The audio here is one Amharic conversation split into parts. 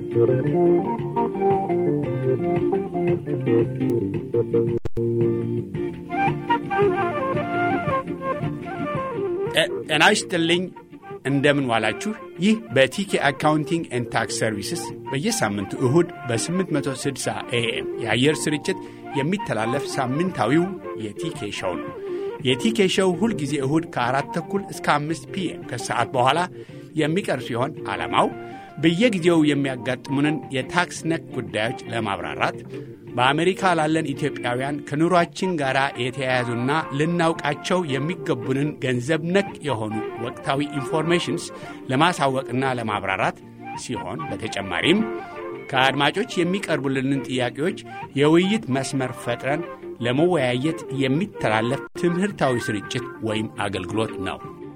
ጤና ይስጥልኝ። እንደምን ዋላችሁ። ይህ በቲኬ አካውንቲንግ ኤንድ ታክስ ሰርቪስስ በየሳምንቱ እሁድ በ860 ኤኤም የአየር ስርጭት የሚተላለፍ ሳምንታዊው የቲኬ ሸው ነው። የቲኬ ሸው ሁልጊዜ እሁድ ከአራት ተኩል እስከ አምስት ፒኤም ከሰዓት በኋላ የሚቀርብ ሲሆን ዓላማው በየጊዜው የሚያጋጥሙንን የታክስ ነክ ጉዳዮች ለማብራራት በአሜሪካ ላለን ኢትዮጵያውያን ከኑሯችን ጋር የተያያዙና ልናውቃቸው የሚገቡንን ገንዘብ ነክ የሆኑ ወቅታዊ ኢንፎርሜሽንስ ለማሳወቅና ለማብራራት ሲሆን በተጨማሪም ከአድማጮች የሚቀርቡልንን ጥያቄዎች የውይይት መስመር ፈጥረን ለመወያየት የሚተላለፍ ትምህርታዊ ስርጭት ወይም አገልግሎት ነው።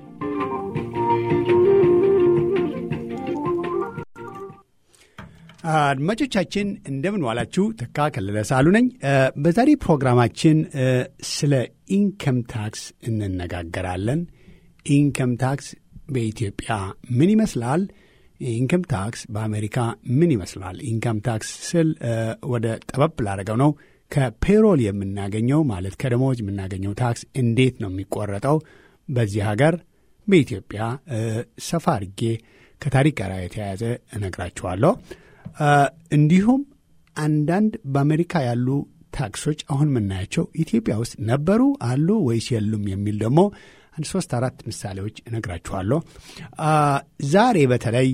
አድማጮቻችን እንደምን ዋላችሁ። ተካ ከለለ ሳሉ ነኝ። በዛሬ ፕሮግራማችን ስለ ኢንከም ታክስ እንነጋገራለን። ኢንከም ታክስ በኢትዮጵያ ምን ይመስላል? ኢንከም ታክስ በአሜሪካ ምን ይመስላል? ኢንከም ታክስ ስል ወደ ጠበብ ላደረገው ነው። ከፔሮል የምናገኘው ማለት ከደሞዝ የምናገኘው ታክስ እንዴት ነው የሚቆረጠው በዚህ ሀገር በኢትዮጵያ ሰፋ አድርጌ ከታሪክ ጋር የተያያዘ እነግራችኋለሁ። እንዲሁም አንዳንድ በአሜሪካ ያሉ ታክሶች አሁን የምናያቸው ኢትዮጵያ ውስጥ ነበሩ አሉ ወይስ የሉም የሚል ደግሞ አንድ ሶስት አራት ምሳሌዎች እነግራችኋለሁ። ዛሬ በተለይ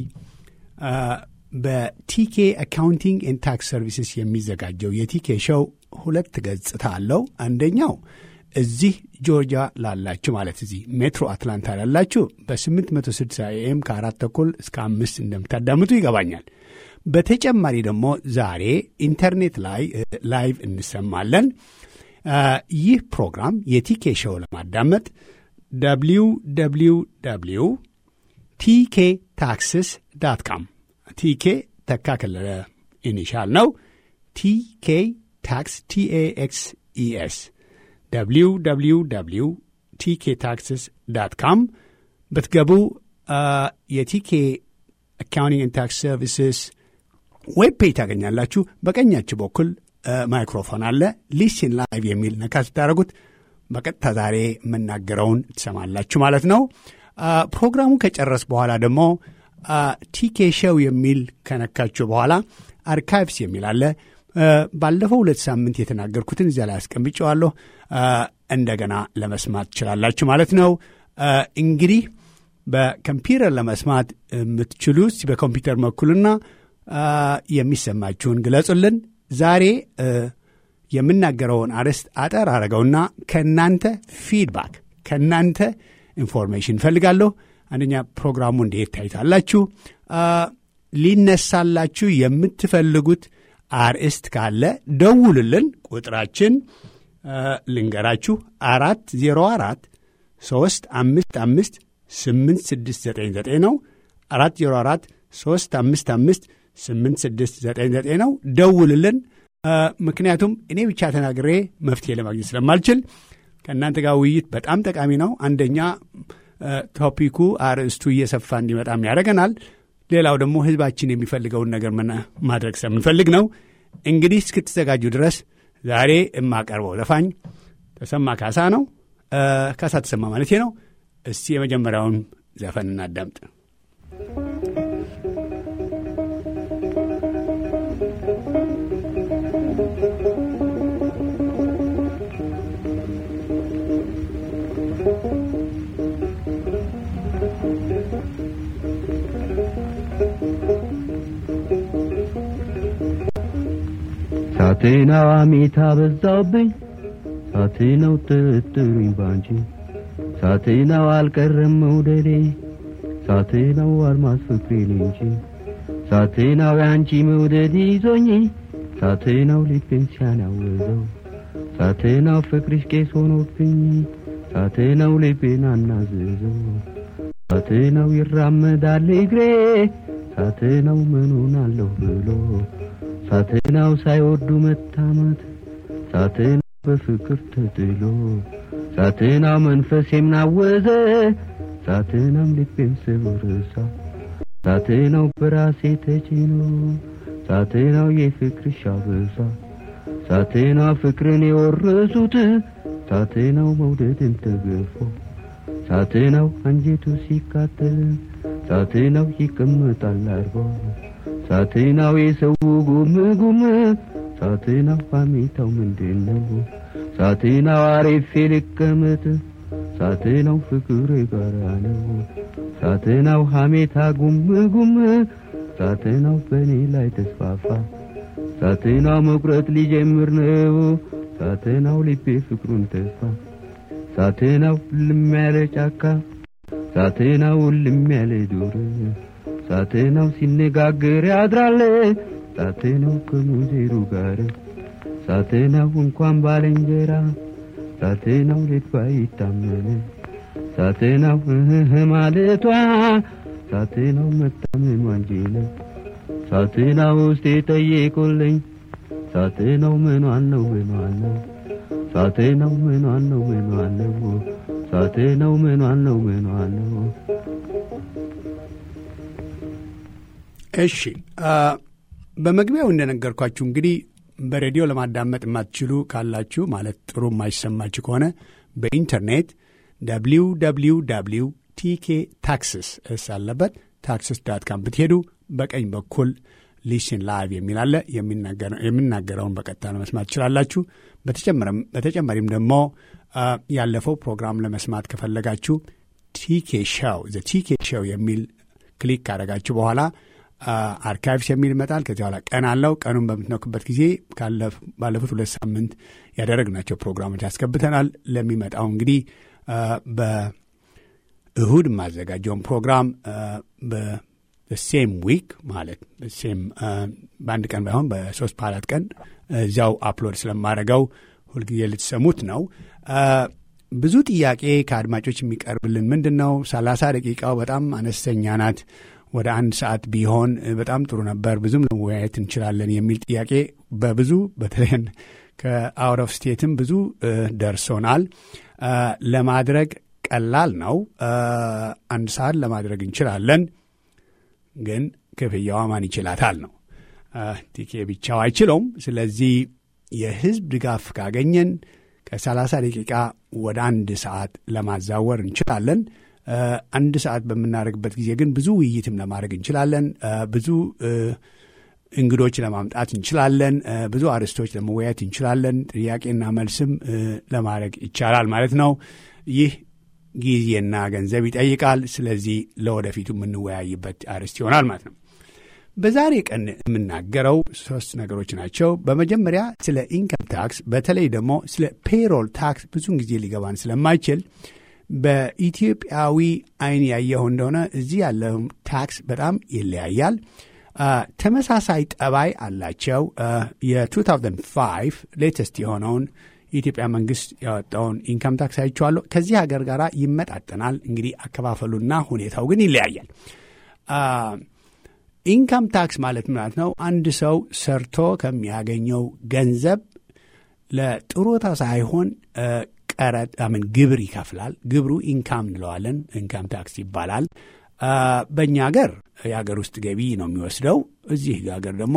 በቲኬ አካውንቲንግ ኤንድ ታክስ ሰርቪስስ የሚዘጋጀው የቲኬ ሸው ሁለት ገጽታ አለው። አንደኛው እዚህ ጆርጂያ ላላችሁ ማለት እዚህ ሜትሮ አትላንታ ላላችሁ በ860 ኤም ከአራት ተኩል እስከ አምስት እንደምታዳምጡ ይገባኛል። በተጨማሪ ደግሞ ዛሬ ኢንተርኔት ላይ ላይቭ እንሰማለን። ይህ ፕሮግራም የቲኬ ሸው ለማዳመጥ ደብሊው ደብሊው ደብሊው ቲኬ ታክስስ ዳት ካም ቲኬ ተካ ከለለ ኢኒሻል ነው። ቲኬ ታክስ ቲኤኤክስ ኢኤስ ደብሊው ደብሊው ደብሊው ቲኬ ታክስስ ዳት ካም ብትገቡ የቲኬ አካውንቲንግ ታክስ ሰርቪስስ ዌብ ፔጅ ታገኛላችሁ። በቀኛችሁ በኩል ማይክሮፎን አለ። ሊስን ላይቭ የሚል ነካ ስታደረጉት በቀጥታ ዛሬ የምናገረውን ትሰማላችሁ ማለት ነው። ፕሮግራሙ ከጨረስ በኋላ ደግሞ ቲኬ ሸው የሚል ከነካችሁ በኋላ አርካይቭስ የሚል አለ። ባለፈው ሁለት ሳምንት የተናገርኩትን እዚያ ላይ አስቀምጨዋለሁ። እንደገና ለመስማት ትችላላችሁ ማለት ነው። እንግዲህ በኮምፒውተር ለመስማት የምትችሉ በኮምፒውተር መኩልና የሚሰማችሁን ግለጹልን። ዛሬ የምናገረውን አርዕስት አጠር አረገውና ከእናንተ ፊድባክ ከእናንተ ኢንፎርሜሽን እፈልጋለሁ። አንደኛ ፕሮግራሙ እንዴት ታይታላችሁ? ሊነሳላችሁ የምትፈልጉት አርዕስት ካለ ደውሉልን። ቁጥራችን ልንገራችሁ፣ አራት ዜሮ አራት ሶስት አምስት አምስት ስምንት ስድስት ዘጠኝ ዘጠኝ ነው። አራት ዜሮ አራት ሶስት አምስት አምስት ስምንት ስድስት ዘጠኝ ዘጠኝ ነው። ደውልልን። ምክንያቱም እኔ ብቻ ተናግሬ መፍትሄ ለማግኘት ስለማልችል ከእናንተ ጋር ውይይት በጣም ጠቃሚ ነው። አንደኛ ቶፒኩ አርዕስቱ እየሰፋ እንዲመጣም ያደርገናል። ሌላው ደግሞ ሕዝባችን የሚፈልገውን ነገር ማድረግ ስለምንፈልግ ነው። እንግዲህ እስክትዘጋጁ ድረስ ዛሬ የማቀርበው ዘፋኝ ተሰማ ካሳ ነው። ካሳ ተሰማ ማለት ነው። እስቲ የመጀመሪያውን ዘፈን እናዳምጥ። ሳቴናው አሜታ በዛብኝ ሳቴናው ጥርጥሩኝ ባንቺ ሳቴናው አልቀረም መውደዴ ሳቴናው አልማዝ ፍቅሬ እንጂ ሳቴናው ያንቺ መውደድ ይዞኝ ሳቴናው ልቤን ሲያናወዘው ሳቴናው ፍቅርሽ ቄስ ሆኖብኝ ሳቴናው ልቤን አናዘዘው ሳቴናው ይራመዳል እግሬ ሳቴናው ምኑን አለሁ ብሎ ሳቴናው ሳይወዱ መታማት ሳቴናው በፍቅር ተጥሎ ሳቴናው መንፈስ የምናወዘ ሳቴናም ልቤን ስብርሳ ሳቴ ነው በራሴ ተጭኖ ሳቴ ነው የፍቅርሽ አበሳ ሳቴ ነው ፍቅርን የወረሱት ሳቴ ነው መውደድን ተገፎ ሳቴ ነው አንጀቱ ሲቃጠል ሳቴ ነው ይቀመጣል አርቦ ሳቴ ነው የሰው ጉም ጉም ሳቴ ነው ሐሜታው ምንድን ነው ሳቴ ነው አሪፌ ልቀመጥ ሳቴ ነው ፍቅር የጋራ ነው ሳቴ ነው ሐሜታ ጉም ጉም ሳቴ ነው በእኔ ላይ ተስፋፋ ሳቴ ነው መቁረጥ ሊጀምር ነው ሳቴ ነው ልቤ ፍቅሩን ተስፋ ሳቴ ነው ልም ያለ ጫካ ሳቴ ነው ልም ያለ ዱር ሳቴ ነው ሲነጋገር ያድራል ሳቴ ነው ከሙዜሩ ጋር ሳቴ ነው እንኳን ባልንጀራ ሳቴ ነው ሌት ባይታመን ሳቴ ነው እህ ማለቷ ሳቴ ነው መታመኗ እንጂ ነው ሳቴ ነው ውስጤ ጠየቁልኝ ሳቴ ነው ምኗን ነው ምኗን ነው ሳቴ ነው ምኗን ነው ምኗን ነው ሳቴ ነው ምኗን ነው ምኗን ነው እሺ በመግቢያው እንደነገርኳችሁ እንግዲህ በሬዲዮ ለማዳመጥ የማትችሉ ካላችሁ ማለት ጥሩ የማይሰማችሁ ከሆነ በኢንተርኔት ደብሊው ደብሊው ደብሊው ቲኬ ታክስስ እስ አለበት ታክስስ ዳት ካም ብትሄዱ በቀኝ በኩል ሊስን ላይቭ የሚል አለ። የሚናገረውን በቀጥታ ለመስማት ትችላላችሁ። በተጨማሪም ደግሞ ያለፈው ፕሮግራም ለመስማት ከፈለጋችሁ ቲኬ ሻው ዘ ቲኬ ሻው የሚል ክሊክ ካደረጋችሁ በኋላ አርካይቭስ የሚል ይመጣል። ከዚህ በኋላ ቀን አለው። ቀኑን በምትነኩበት ጊዜ ባለፉት ሁለት ሳምንት ያደረግናቸው ፕሮግራሞች ያስገብተናል። ለሚመጣው እንግዲህ በእሁድ የማዘጋጀውን ፕሮግራም በሴም ዊክ ማለት ሴም በአንድ ቀን ባይሆን በሶስት በአራት ቀን እዚያው አፕሎድ ስለማደርገው ሁልጊዜ ልትሰሙት ነው። ብዙ ጥያቄ ከአድማጮች የሚቀርብልን ምንድን ነው? ሰላሳ ደቂቃው በጣም አነስተኛ ናት። ወደ አንድ ሰዓት ቢሆን በጣም ጥሩ ነበር፣ ብዙም መወያየት እንችላለን የሚል ጥያቄ በብዙ በተለይ ከአውት ኦፍ ስቴትም ብዙ ደርሶናል። ለማድረግ ቀላል ነው። አንድ ሰዓት ለማድረግ እንችላለን፣ ግን ክፍያዋ ማን ይችላታል ነው። ቲኬ ብቻው አይችለውም። ስለዚህ የህዝብ ድጋፍ ካገኘን ከሰላሳ ደቂቃ ወደ አንድ ሰዓት ለማዛወር እንችላለን። አንድ ሰዓት በምናደርግበት ጊዜ ግን ብዙ ውይይትም ለማድረግ እንችላለን። ብዙ እንግዶች ለማምጣት እንችላለን። ብዙ አርዕስቶች ለመወያየት እንችላለን። ጥያቄና መልስም ለማድረግ ይቻላል ማለት ነው። ይህ ጊዜና ገንዘብ ይጠይቃል። ስለዚህ ለወደፊቱ የምንወያይበት አርዕስት ይሆናል ማለት ነው። በዛሬ ቀን የምናገረው ሶስት ነገሮች ናቸው። በመጀመሪያ ስለ ኢንከም ታክስ፣ በተለይ ደግሞ ስለ ፔሮል ታክስ ብዙን ጊዜ ሊገባን ስለማይችል በኢትዮጵያዊ አይን ያየው እንደሆነ እዚህ ያለው ታክስ በጣም ይለያያል። ተመሳሳይ ጠባይ አላቸው። የ2005 ሌተስት የሆነውን የኢትዮጵያ መንግስት ያወጣውን ኢንካም ታክስ አይቼዋለሁ። ከዚህ ሀገር ጋር ይመጣጠናል። እንግዲህ አከፋፈሉና ሁኔታው ግን ይለያያል። ኢንካም ታክስ ማለት ማለት ነው አንድ ሰው ሰርቶ ከሚያገኘው ገንዘብ ለጥሮታ ሳይሆን ቀረጥ ምን ግብር ይከፍላል። ግብሩ ኢንካም እንለዋለን። ኢንካም ታክስ ይባላል። በእኛ ሀገር የሀገር ውስጥ ገቢ ነው የሚወስደው። እዚህ ሀገር ደግሞ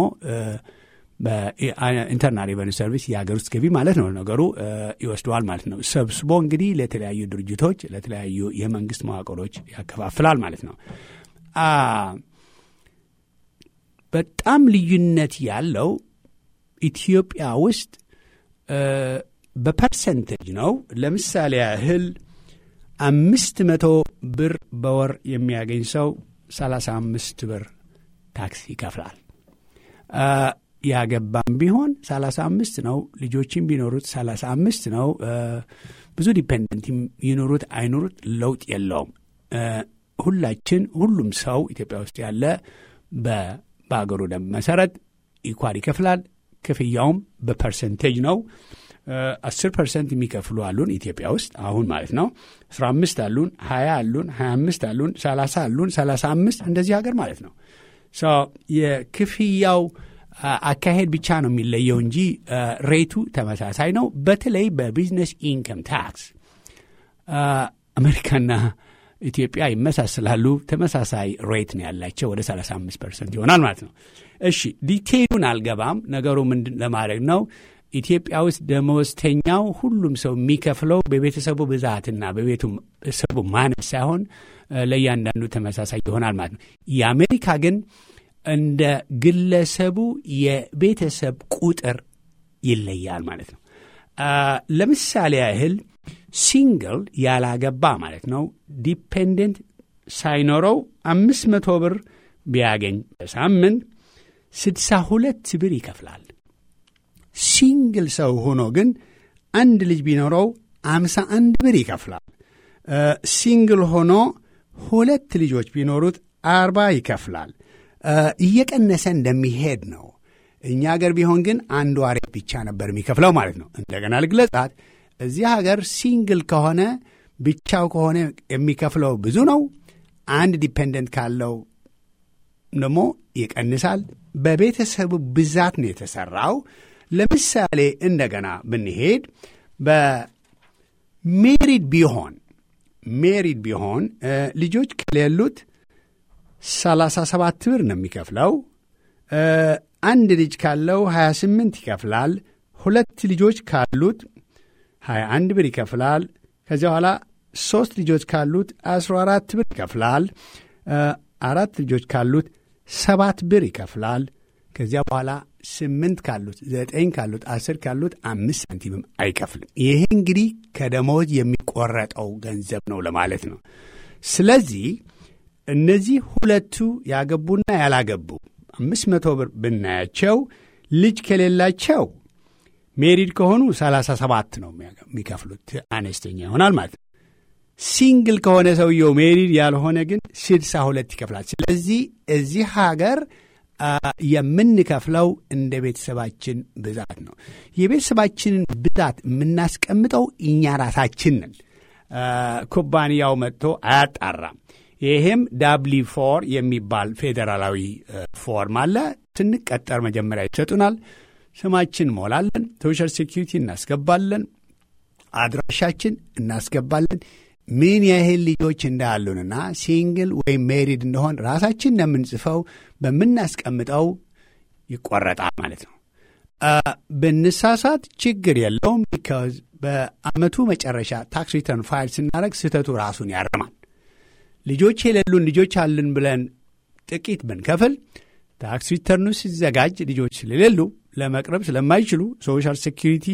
በኢንተርናል ሬቨኒ ሰርቪስ የሀገር ውስጥ ገቢ ማለት ነው ነገሩ ይወስደዋል ማለት ነው። ሰብስቦ እንግዲህ ለተለያዩ ድርጅቶች፣ ለተለያዩ የመንግስት መዋቅሮች ያከፋፍላል ማለት ነው። በጣም ልዩነት ያለው ኢትዮጵያ ውስጥ በፐርሰንቴጅ ነው። ለምሳሌ ያህል አምስት መቶ ብር በወር የሚያገኝ ሰው ሰላሳ አምስት ብር ታክስ ይከፍላል። ያገባም ቢሆን ሰላሳ አምስት ነው። ልጆችም ቢኖሩት ሰላሳ አምስት ነው። ብዙ ዲፔንደንት ይኖሩት አይኖሩት ለውጥ የለውም። ሁላችን ሁሉም ሰው ኢትዮጵያ ውስጥ ያለ በሀገሩ ደንብ መሰረት ኢኳል ይከፍላል። ክፍያውም በፐርሰንቴጅ ነው። አስር ፐርሰንት የሚከፍሉ አሉን ኢትዮጵያ ውስጥ አሁን ማለት ነው። አስራ አምስት አሉን፣ ሀያ አሉን፣ ሀያ አምስት አሉን፣ ሰላሳ አሉን፣ ሰላሳ አምስት እንደዚህ ሀገር ማለት ነው። የክፍያው አካሄድ ብቻ ነው የሚለየው እንጂ ሬቱ ተመሳሳይ ነው። በተለይ በቢዝነስ ኢንከም ታክስ አሜሪካና ኢትዮጵያ ይመሳሰላሉ። ተመሳሳይ ሬት ነው ያላቸው ወደ 35 ፐርሰንት ይሆናል ማለት ነው። እሺ ዲቴይሉን አልገባም። ነገሩ ምንድን ለማድረግ ነው? ኢትዮጵያ ውስጥ ደመወዝተኛው ሁሉም ሰው የሚከፍለው በቤተሰቡ ብዛትና በቤተሰቡ ማነስ ሳይሆን ለእያንዳንዱ ተመሳሳይ ይሆናል ማለት ነው። የአሜሪካ ግን እንደ ግለሰቡ የቤተሰብ ቁጥር ይለያል ማለት ነው። ለምሳሌ ያህል ሲንግል ያላገባ ማለት ነው ዲፔንደንት ሳይኖረው አምስት መቶ ብር ቢያገኝ በሳምንት ስድሳ ሁለት ብር ይከፍላል። ሲንግል ሰው ሆኖ ግን አንድ ልጅ ቢኖረው አምሳ አንድ ብር ይከፍላል። ሲንግል ሆኖ ሁለት ልጆች ቢኖሩት አርባ ይከፍላል። እየቀነሰ እንደሚሄድ ነው። እኛ ሀገር ቢሆን ግን አንዱ አሬት ብቻ ነበር የሚከፍለው ማለት ነው። እንደገና ልግለጻት። እዚህ ሀገር ሲንግል ከሆነ ብቻው ከሆነ የሚከፍለው ብዙ ነው። አንድ ዲፔንደንት ካለው ደግሞ ይቀንሳል። በቤተሰቡ ብዛት ነው የተሰራው። ለምሳሌ እንደገና ብንሄድ በሜሪድ ቢሆን ሜሪድ ቢሆን ልጆች ከሌሉት 37 ብር ነው የሚከፍለው። አንድ ልጅ ካለው 28 ይከፍላል። ሁለት ልጆች ካሉት 21 ብር ይከፍላል። ከዚያ በኋላ ሦስት ልጆች ካሉት 14 ብር ይከፍላል። አራት ልጆች ካሉት ሰባት ብር ይከፍላል። ከዚያ በኋላ ስምንት ካሉት ዘጠኝ ካሉት አስር ካሉት አምስት ሳንቲምም አይከፍልም። ይሄ እንግዲህ ከደሞዝ የሚቆረጠው ገንዘብ ነው ለማለት ነው። ስለዚህ እነዚህ ሁለቱ ያገቡና ያላገቡ አምስት መቶ ብር ብናያቸው ልጅ ከሌላቸው ሜሪድ ከሆኑ ሰላሳ ሰባት ነው የሚከፍሉት አነስተኛ ይሆናል ማለት ነው። ሲንግል ከሆነ ሰውየው ሜሪድ ያልሆነ ግን ስድሳ ሁለት ይከፍላል። ስለዚህ እዚህ ሀገር የምንከፍለው እንደ ቤተሰባችን ብዛት ነው። የቤተሰባችንን ብዛት የምናስቀምጠው እኛ ራሳችን ነን። ኩባንያው መጥቶ አያጣራም። ይሄም ዳብሊ ፎር የሚባል ፌዴራላዊ ፎርም አለ። ስንቀጠር መጀመሪያ ይሰጡናል። ስማችን ሞላለን፣ ሶሻል ሴኪሪቲ እናስገባለን፣ አድራሻችን እናስገባለን፣ ምን ያህል ልጆች እንዳሉንና ሲንግል ወይም ሜሪድ እንደሆን ራሳችን እንደምንጽፈው በምናስቀምጠው ይቆረጣል ማለት ነው። ብንሳሳት ችግር የለውም። ቢካዝ በአመቱ መጨረሻ ታክስ ሪተርን ፋይል ስናደረግ ስህተቱ ራሱን ያርማል። ልጆች የሌሉን ልጆች አልን ብለን ጥቂት ብንከፍል ታክስ ሪተርኑ ሲዘጋጅ ልጆች ስለሌሉ ለመቅረብ ስለማይችሉ ሶሻል ሴኪሪቲ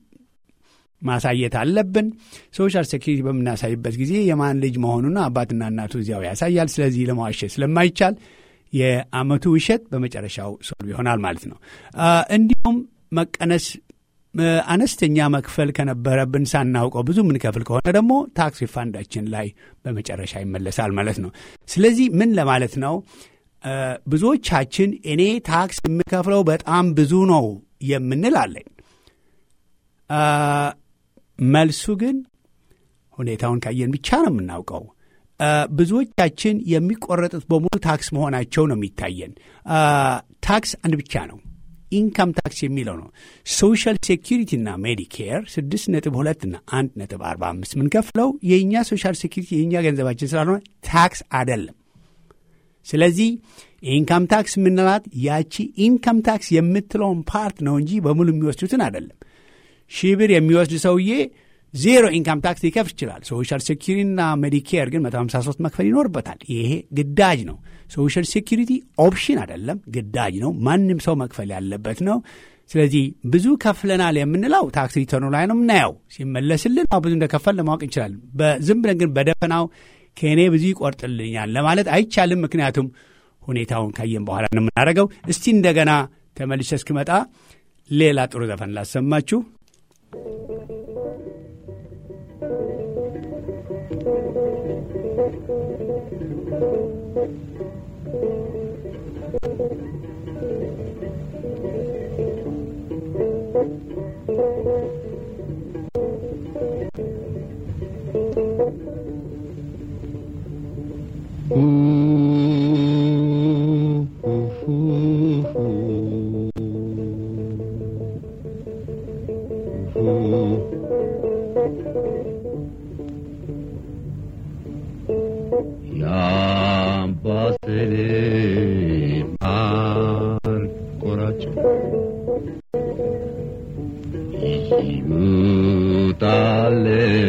ማሳየት አለብን። ሶሻል ሴኪሪቲ በምናሳይበት ጊዜ የማን ልጅ መሆኑና አባትና እናቱ እዚያው ያሳያል። ስለዚህ ለመዋሸት ስለማይቻል የአመቱ ውሸት በመጨረሻው ሶልቭ ይሆናል ማለት ነው። እንዲሁም መቀነስ አነስተኛ መክፈል ከነበረብን ሳናውቀው ብዙ የምንከፍል ከሆነ ደግሞ ታክስ ሪፋንዳችን ላይ በመጨረሻ ይመለሳል ማለት ነው። ስለዚህ ምን ለማለት ነው? ብዙዎቻችን እኔ ታክስ የምከፍለው በጣም ብዙ ነው የምንል አለን። መልሱ ግን ሁኔታውን ካየን ብቻ ነው የምናውቀው። ብዙዎቻችን የሚቆረጡት በሙሉ ታክስ መሆናቸው ነው የሚታየን። ታክስ አንድ ብቻ ነው፣ ኢንካም ታክስ የሚለው ነው። ሶሻል ሴኪሪቲና ሜዲኬር ስድስት ነጥብ ሁለትና አንድ ነጥብ አርባ አምስት የምንከፍለው የእኛ ሶሻል ሴኪሪቲ የእኛ ገንዘባችን ስላልሆነ ታክስ አይደለም። ስለዚህ ኢንካም ታክስ የምንላት ያቺ ኢንካም ታክስ የምትለውን ፓርት ነው እንጂ በሙሉ የሚወስዱትን አይደለም። ሺህ ብር የሚወስድ ሰውዬ ዜሮ ኢንካም ታክስ ሊከፍል ይችላል። ሶሻል ሴኪሪቲና ሜዲኬር ግን 153 መክፈል ይኖርበታል። ይሄ ግዳጅ ነው። ሶሻል ሴኪሪቲ ኦፕሽን አይደለም፣ ግዳጅ ነው። ማንም ሰው መክፈል ያለበት ነው። ስለዚህ ብዙ ከፍለናል የምንለው ታክስ ሪተርኑ ላይ ነው የምናየው። ሲመለስልን ብዙ እንደከፈል ለማወቅ እንችላለን። ዝም ብለን ግን በደፈናው ከእኔ ብዙ ይቆርጥልኛል ለማለት አይቻልም። ምክንያቱም ሁኔታውን ካየን በኋላ ነው የምናደርገው። እስቲ እንደገና ተመልሼ እስክመጣ ሌላ ጥሩ ዘፈን ላሰማችሁ። የአምባሰል ማር ቆራጭ ይውጣል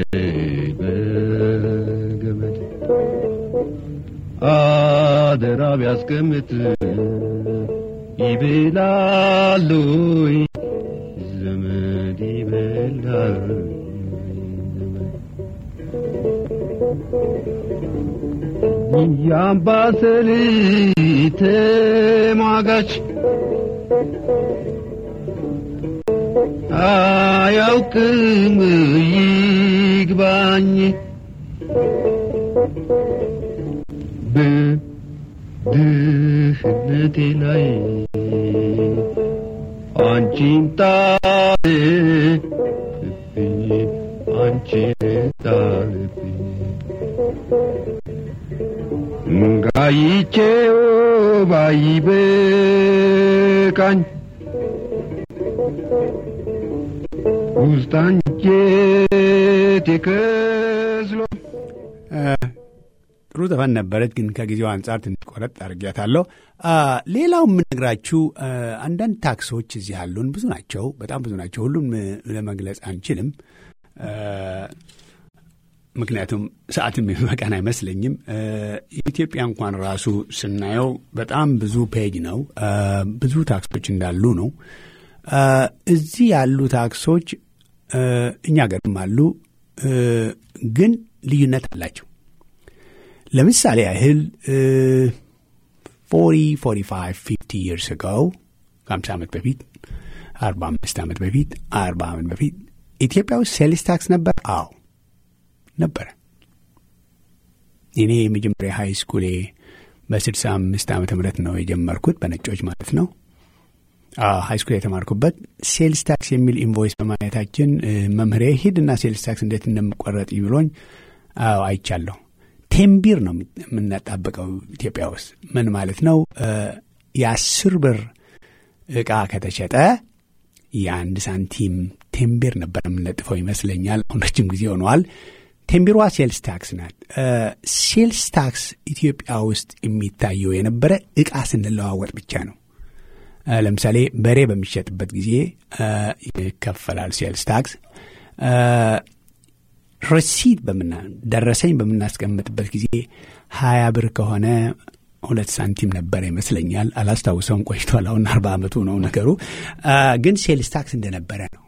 በገመድ አደራ ቢያስቀምጥ ይበላሉ ዘመድ ይበላል የአምባሰል ተሟጋች አያውቅም ይግባኝ በድህነቴ ላይ አንቺን ጣልብኝ አንቺን ጣልብኝ ጋይቼው ባይበቃኝ ውስጥ አንጀቴ ከዝሎ ጥሩ ዘፈን ነበረች፣ ግን ከጊዜው አንጻር ትንሽ ቆረጥ አድርጊያታለሁ። ሌላው የምነግራችሁ አንዳንድ ታክሶች እዚህ ያሉን ብዙ ናቸው፣ በጣም ብዙ ናቸው። ሁሉም ለመግለጽ አንችልም፣ ምክንያቱም ሰዓትም የሚበቃን አይመስለኝም። የኢትዮጵያ እንኳን ራሱ ስናየው በጣም ብዙ ፔጅ ነው፣ ብዙ ታክሶች እንዳሉ ነው። እዚህ ያሉ ታክሶች እኛ ገርም አሉ፣ ግን ልዩነት አላቸው። ለምሳሌ ያህል ፎሪ ፎሪ ፋይቭ ፊፍቲ ይርስ ገው ከሀምሳ ዓመት በፊት አርባ አምስት ዓመት በፊት አርባ ዓመት በፊት ኢትዮጵያ ውስጥ ሴልስ ታክስ ነበር። አዎ ነበረ። እኔ የመጀመሪያ ሃይ ስኩሌ በስድሳ አምስት ዓመተ ምህረት ነው የጀመርኩት በነጮች ማለት ነው። ሃይ ስኩል የተማርኩበት ሴልስ ታክስ የሚል ኢንቮይስ በማየታችን መምህሬ ሂድና ሴልስ ታክስ እንዴት እንደምቆረጥ ብሎኝ አዎ አይቻለሁ። ቴምቢር ነው የምናጣብቀው ኢትዮጵያ ውስጥ ምን ማለት ነው? የአስር ብር እቃ ከተሸጠ የአንድ ሳንቲም ቴምቢር ነበር የምንለጥፈው ይመስለኛል። አሁን ረጅም ጊዜ ሆነዋል። ቴምቢሯ ሴልስ ታክስ ናት። ሴልስ ታክስ ኢትዮጵያ ውስጥ የሚታየው የነበረ እቃ ስንለዋወጥ ብቻ ነው። ለምሳሌ በሬ በሚሸጥበት ጊዜ ይከፈላል ሴልስ ታክስ። ረሲት በምና ደረሰኝ በምናስቀምጥበት ጊዜ ሀያ ብር ከሆነ ሁለት ሳንቲም ነበረ ይመስለኛል። አላስታውሰውም፣ ቆይቷል። አሁን አርባ ዓመቱ ነው ነገሩ። ግን ሴልስ ታክስ እንደነበረ ነው።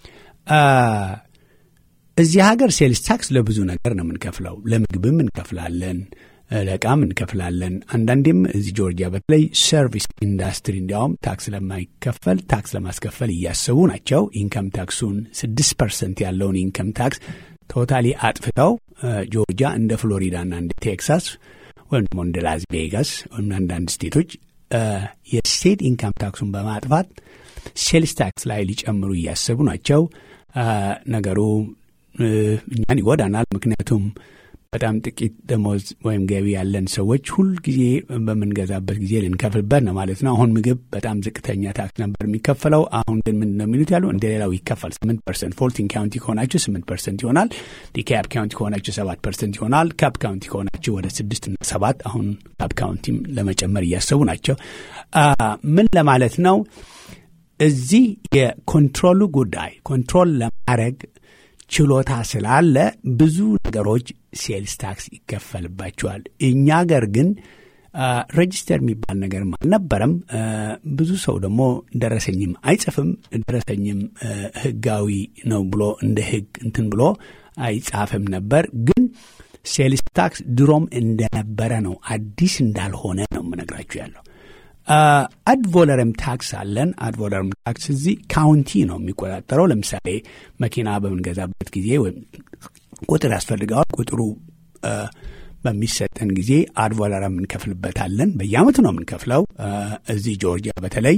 እዚህ ሀገር ሴልስ ታክስ ለብዙ ነገር ነው የምንከፍለው። ለምግብም እንከፍላለን፣ ለእቃም እንከፍላለን። አንዳንዴም እዚህ ጆርጂያ በተለይ ሰርቪስ ኢንዱስትሪ እንዲያውም ታክስ ለማይከፈል ታክስ ለማስከፈል እያሰቡ ናቸው። ኢንከም ታክሱን ስድስት ፐርሰንት ያለውን ኢንከም ታክስ ቶታሊ አጥፍተው ጆርጂያ እንደ ፍሎሪዳና እንደ ቴክሳስ ወይም ደግሞ እንደ ላስ ቬጋስ ወይም አንዳንድ ስቴቶች የስቴት ኢንካም ታክሱን በማጥፋት ሴልስ ታክስ ላይ ሊጨምሩ እያሰቡ ናቸው። ነገሩ እኛን ይጎዳናል። ምክንያቱም በጣም ጥቂት ደሞዝ ወይም ገቢ ያለን ሰዎች ሁልጊዜ በምንገዛበት ጊዜ ልንከፍልበት ነው ማለት ነው። አሁን ምግብ በጣም ዝቅተኛ ታክስ ነበር የሚከፈለው። አሁን ግን ምንድን ነው የሚሉት ያሉ እንደ ሌላው ይከፈል ስምንት ፐርሰንት። ፎልቲን ካውንቲ ከሆናችሁ ስምንት ፐርሰንት ይሆናል። ዲካፕ ካውንቲ ከሆናችሁ ሰባት ፐርሰንት ይሆናል። ካፕ ካውንቲ ከሆናችሁ ወደ ስድስት እና ሰባት አሁን ካፕ ካውንቲም ለመጨመር እያሰቡ ናቸው። ምን ለማለት ነው? እዚህ የኮንትሮሉ ጉዳይ ኮንትሮል ለማድረግ ችሎታ ስላለ ብዙ ነገሮች ሴልስ ታክስ ይከፈልባቸዋል። እኛ አገር ግን ሬጅስተር የሚባል ነገርም አልነበረም። ብዙ ሰው ደግሞ ደረሰኝም አይጽፍም። ደረሰኝም ሕጋዊ ነው ብሎ እንደ ሕግ እንትን ብሎ አይጻፍም ነበር። ግን ሴልስ ታክስ ድሮም እንደነበረ ነው፣ አዲስ እንዳልሆነ ነው የምነግራችሁ ያለው። አድቮለረም ታክስ አለን። አድቮለረም ታክስ እዚህ ካውንቲ ነው የሚቆጣጠረው። ለምሳሌ መኪና በምንገዛበት ጊዜ ወይም ቁጥር ያስፈልገዋል። ቁጥሩ በሚሰጠን ጊዜ አድቮለረም እንከፍልበታለን። በየአመቱ ነው የምንከፍለው። እዚህ ጆርጂያ በተለይ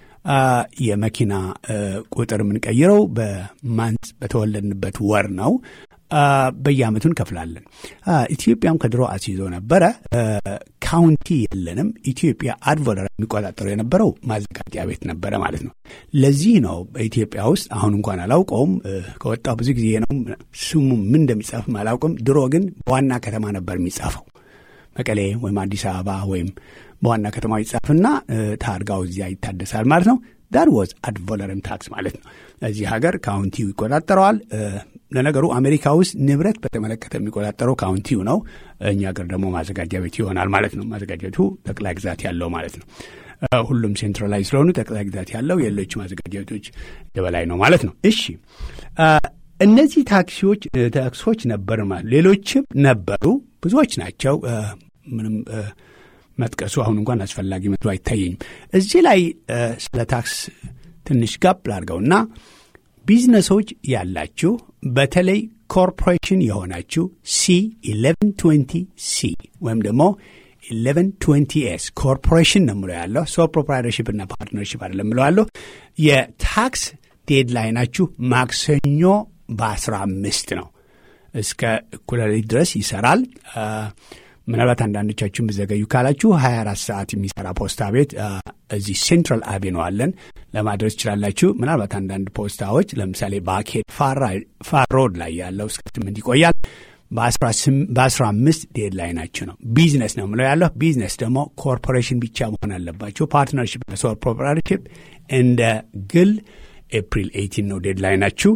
የመኪና ቁጥር የምንቀይረው በማንት በተወለድንበት ወር ነው። በየአመቱ እንከፍላለን። ኢትዮጵያም ከድሮ አስይዞ ነበረ። ካውንቲ የለንም። ኢትዮጵያ አድቮለር የሚቆጣጠረው የነበረው ማዘጋጃ ቤት ነበረ ማለት ነው። ለዚህ ነው በኢትዮጵያ ውስጥ አሁን እንኳን አላውቀውም፣ ከወጣው ብዙ ጊዜ ነው። ስሙ ምን እንደሚጻፍም አላውቅም። ድሮ ግን በዋና ከተማ ነበር የሚጻፈው። መቀሌ ወይም አዲስ አበባ ወይም በዋና ከተማ ይጻፍና ታርጋው እዚያ ይታደሳል ማለት ነው። ዳት ዋዝ አድ ቮለረም ታክስ ማለት ነው። እዚህ ሀገር ካውንቲው ይቆጣጠረዋል። ለነገሩ አሜሪካ ውስጥ ንብረት በተመለከተ የሚቆጣጠረው ካውንቲው ነው። እኛ ሀገር ደግሞ ማዘጋጃ ቤቱ ይሆናል ማለት ነው። ማዘጋጃ ቤቱ ጠቅላይ ግዛት ያለው ማለት ነው። ሁሉም ሴንትራላይዝ ስለሆኑ ጠቅላይ ግዛት ያለው የሌሎች ማዘጋጃ ቤቶች የበላይ ነው ማለት ነው። እሺ እነዚህ ታክሲዎች ታክሶች ነበር ማለት ሌሎችም ነበሩ፣ ብዙዎች ናቸው። ምንም መጥቀሱ አሁን እንኳን አስፈላጊ መስሎ አይታየኝም። እዚህ ላይ ስለ ታክስ ትንሽ ጋብ ላድርገውና ቢዝነሶች ያላችሁ በተለይ ኮርፖሬሽን የሆናችሁ ሲ 1120 ሲ ወይም ደግሞ 1120 ኤስ ኮርፖሬሽን ነው ምለው ያለው ሶ ፕሮፕራይተርሽፕ እና ፓርትነርሽፕ አይደለም ምለው ያለሁ የታክስ ዴድላይናችሁ ማክሰኞ በአስራ አምስት ነው። እስከ እኩለ ሌሊት ድረስ ይሰራል። ምናልባት አንዳንዶቻችሁ የምዘገዩ ካላችሁ 24 ሰዓት የሚሰራ ፖስታ ቤት እዚህ ሴንትራል አቬኑ አለን ለማድረስ ትችላላችሁ። ምናልባት አንዳንድ ፖስታዎች ለምሳሌ ባኬት ፋር ሮድ ላይ ያለው እስከ ስምንት ይቆያል። በአስራ አምስት ዴድ ላይ ናቸው ነው ቢዝነስ ነው ምለው ያለሁ። ቢዝነስ ደግሞ ኮርፖሬሽን ብቻ መሆን አለባቸው። ፓርትነርሽፕ ሶል ፕሮፕራይተርሽፕ እንደ ግል ኤፕሪል ኤይቲን ነው ዴድ ላይ ናችሁ።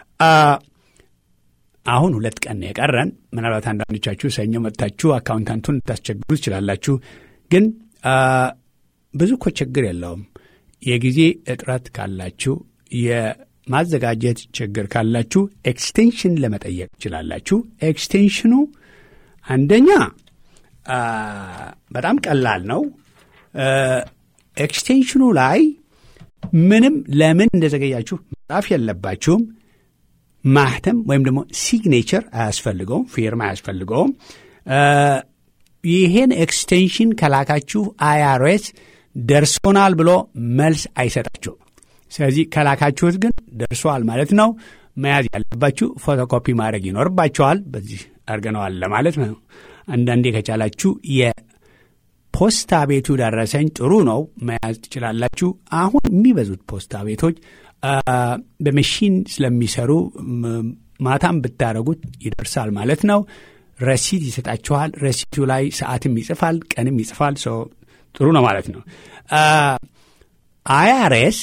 አሁን ሁለት ቀን ነው የቀረን። ምናልባት አንዳንዶቻችሁ ሰኞ መጥታችሁ አካውንታንቱን ልታስቸግሩ ትችላላችሁ። ግን ብዙ እኮ ችግር የለውም። የጊዜ እጥረት ካላችሁ፣ የማዘጋጀት ችግር ካላችሁ ኤክስቴንሽን ለመጠየቅ ትችላላችሁ። ኤክስቴንሽኑ አንደኛ በጣም ቀላል ነው። ኤክስቴንሽኑ ላይ ምንም ለምን እንደዘገያችሁ መጻፍ የለባችሁም። ማህተም ወይም ደግሞ ሲግኔቸር አያስፈልገውም፣ ፊርማ አያስፈልገውም። ይሄን ኤክስቴንሽን ከላካችሁ አይአርኤስ ደርሶናል ብሎ መልስ አይሰጣችሁም። ስለዚህ ከላካችሁት ግን ደርሷል ማለት ነው። መያዝ ያለባችሁ ፎቶኮፒ ማድረግ ይኖርባቸዋል። በዚህ አድርገነዋል ለማለት ነው። አንዳንዴ ከቻላችሁ የፖስታ ቤቱ ደረሰኝ ጥሩ ነው መያዝ ትችላላችሁ። አሁን የሚበዙት ፖስታ ቤቶች በመሽን ስለሚሰሩ ማታም ብታደረጉት ይደርሳል ማለት ነው። ረሲት ይሰጣችኋል። ረሲቱ ላይ ሰዓትም ይጽፋል፣ ቀንም ይጽፋል። ሰው ጥሩ ነው ማለት ነው። አይአርኤስ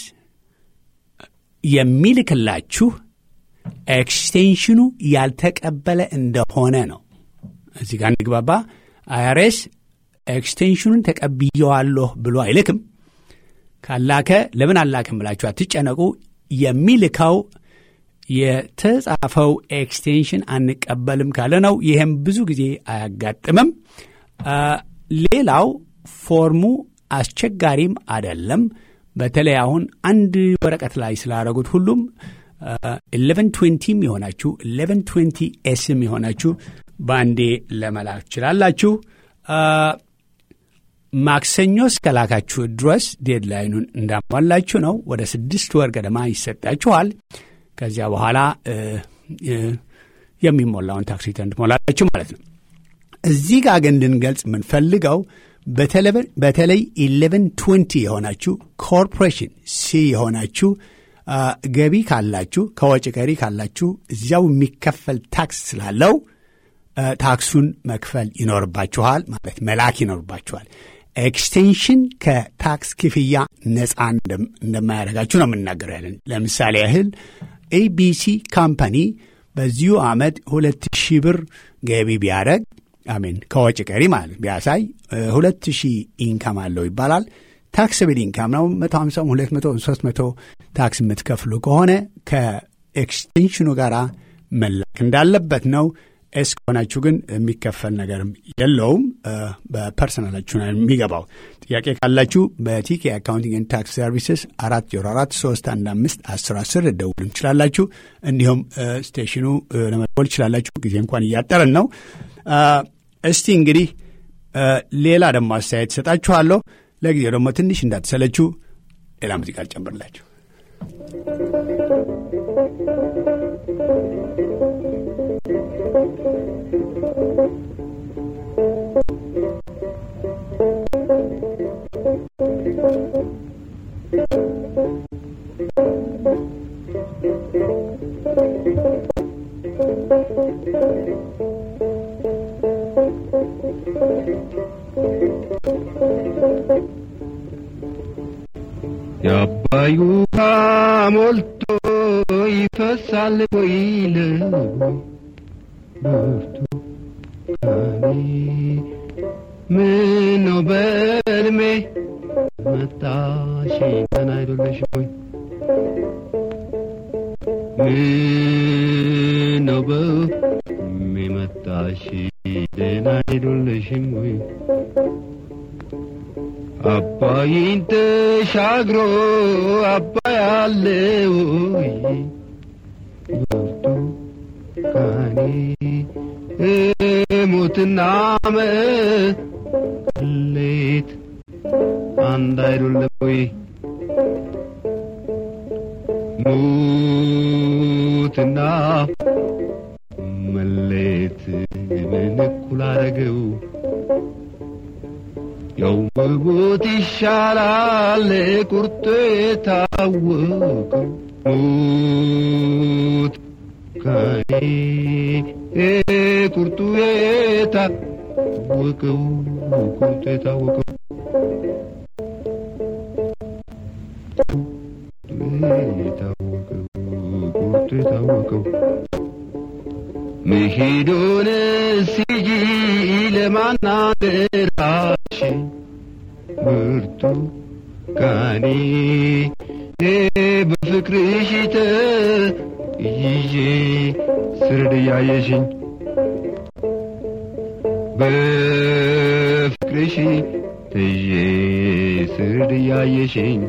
የሚልክላችሁ ኤክስቴንሽኑ ያልተቀበለ እንደሆነ ነው። እዚህ ጋር እንግባባ። አይአርኤስ ኤክስቴንሽኑን ተቀብየዋለሁ ብሎ አይልክም። ካላከ ለምን አላክም ብላችሁ አትጨነቁ። የሚልከው የተጻፈው ኤክስቴንሽን አንቀበልም ካለ ነው። ይህም ብዙ ጊዜ አያጋጥምም። ሌላው ፎርሙ አስቸጋሪም አይደለም። በተለይ አሁን አንድ ወረቀት ላይ ስላደረጉት ሁሉም ኢሌቨን ትዌንቲም የሆናችሁ ኢሌቨን ትዌንቲ ኤስም የሆናችሁ በአንዴ ለመላክ ትችላላችሁ። ማክሰኞ እስከላካችሁ ድረስ ዴድላይኑን እንዳሟላችሁ ነው። ወደ ስድስት ወር ገደማ ይሰጣችኋል። ከዚያ በኋላ የሚሞላውን ታክስ ሪተርን ትሞላላችሁ ማለት ነው። እዚህ ጋር ግን እንድንገልጽ የምንፈልገው በተለይ ኢሌቨን ትዌንቲ የሆናችሁ ኮርፖሬሽን ሲ የሆናችሁ ገቢ ካላችሁ ከወጪ ቀሪ ካላችሁ እዚያው የሚከፈል ታክስ ስላለው ታክሱን መክፈል ይኖርባችኋል ማለት መላክ ይኖርባችኋል። ኤክስቴንሽን ከታክስ ክፍያ ነፃ እንደማያደርጋችሁ ነው የምናገረው ያለን። ለምሳሌ ያህል ኤቢሲ ካምፓኒ በዚሁ ዓመት ሁለት ሺህ ብር ገቢ ቢያደረግ አሜን ከወጪ ቀሪ ማለት ቢያሳይ ሁለት ሺህ ኢንካም አለው ይባላል። ታክስብል ኢንካም ነው። መቶ ሀምሳም ሁለት መቶ ሶስት መቶ ታክስ የምትከፍሉ ከሆነ ከኤክስቴንሽኑ ጋር መላክ እንዳለበት ነው። ኤስ ከሆናችሁ ግን የሚከፈል ነገርም የለውም። በፐርሰናላችሁ ነው የሚገባው። ጥያቄ ካላችሁ በቲኬ አካውንቲንግ ታክስ ሰርቪስስ አራት ዜሮ አራት ሶስት አንድ አምስት አስር አስር ደውሉ ትችላላችሁ። እንዲሁም ስቴሽኑ ለመደወል ትችላላችሁ። ጊዜ እንኳን እያጠረን ነው። እስቲ እንግዲህ ሌላ ደግሞ አስተያየት ሰጣችኋለሁ። ለጊዜው ደግሞ ትንሽ እንዳትሰለችሁ ሌላ ሙዚቃ ልጨምርላችሁ። Thank you. አባይ ውሃ ሞልቶ ይፈሳል ወይ ለቦይ ብርቱካኔ ምነው በዕድሜ መጣሽ ገና አይደለሽ ወይ ምነው በዕድሜ መጣሽ ደህና አይደለሽም ወይ አባይን ተሻግሮ አባይ አለ ወይ ብርቱካኔ ሞትና መሌት አንድ አይደለም ወይ ሞትና መሌት ምን እኩል አረገው ያው መሞት ይሻላል ቁርጡ የታወቀው ሞት ከኔ ቁርጡ የታወቀው ቁርጡ የታወቀው የታወቀው ቁርጡ የታወቀው መሄዶን ሲጂ ለማናገራሽ ብርቱካኔ በፍቅርሽ ተይዤ ስርድ እያየሽኝ በፍቅርሽ ተይዤ ስርድ እያየሽኝ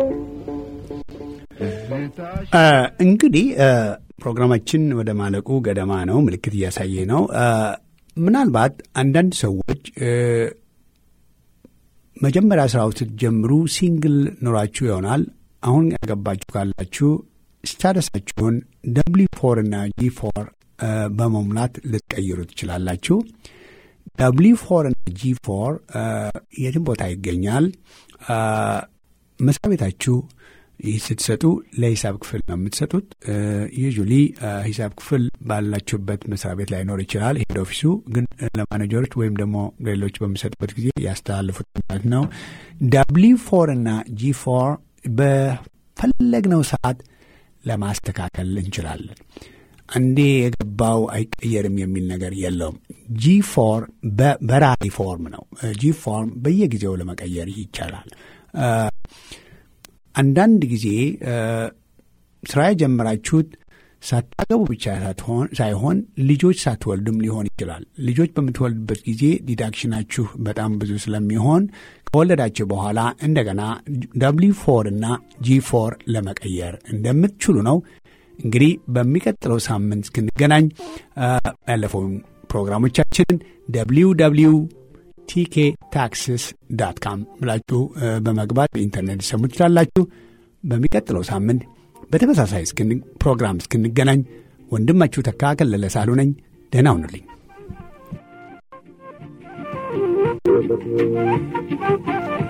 እንግዲህ ፕሮግራማችን ወደ ማለቁ ገደማ ነው። ምልክት እያሳየ ነው። ምናልባት አንዳንድ ሰዎች መጀመሪያ ስራው ስትጀምሩ ሲንግል ኖራችሁ ይሆናል። አሁን ያገባችሁ ካላችሁ ስታተሳችሁን ደብሊ ፎር እና ጂ ፎር በመሙላት ልትቀይሩ ትችላላችሁ። ደብሊ ፎር እና ጂ ፎር የትም ቦታ ይገኛል። መስሪያ ቤታችሁ ይህ ስትሰጡ ለሂሳብ ክፍል ነው የምትሰጡት። ዩዥሊ ሂሳብ ክፍል ባላችሁበት መስሪያ ቤት ላይኖር ይችላል። ሄድ ኦፊሱ ግን ለማኔጀሮች ወይም ደግሞ ሌሎች በሚሰጡበት ጊዜ ያስተላልፉት ማለት ነው። ዳብሊ ፎር እና ጂ ፎር በፈለግነው ሰዓት ለማስተካከል እንችላለን። አንዴ የገባው አይቀየርም የሚል ነገር የለውም። ጂ ፎር በራሪ ፎርም ነው። ጂ ፎርም በየጊዜው ለመቀየር ይቻላል። አንዳንድ ጊዜ ስራ የጀመራችሁት ሳታገቡ ብቻ ሳይሆን ልጆች ሳትወልድም ሊሆን ይችላል። ልጆች በምትወልድበት ጊዜ ዲዳክሽናችሁ በጣም ብዙ ስለሚሆን ከወለዳችሁ በኋላ እንደገና ደብሊ ፎር እና ጂ ፎር ለመቀየር እንደምትችሉ ነው። እንግዲህ በሚቀጥለው ሳምንት እስክንገናኝ ያለፈውን ፕሮግራሞቻችንን ደብሊው ደብሊው ቲኬ ታክስስ ዳት ካም ብላችሁ በመግባት በኢንተርኔት ሰሙ ትችላላችሁ። በሚቀጥለው ሳምንት በተመሳሳይ ፕሮግራም እስክንገናኝ ወንድማችሁ ተካ ከለለ ሳሉ ነኝ። ደህና ሁኑልኝ። Thank you.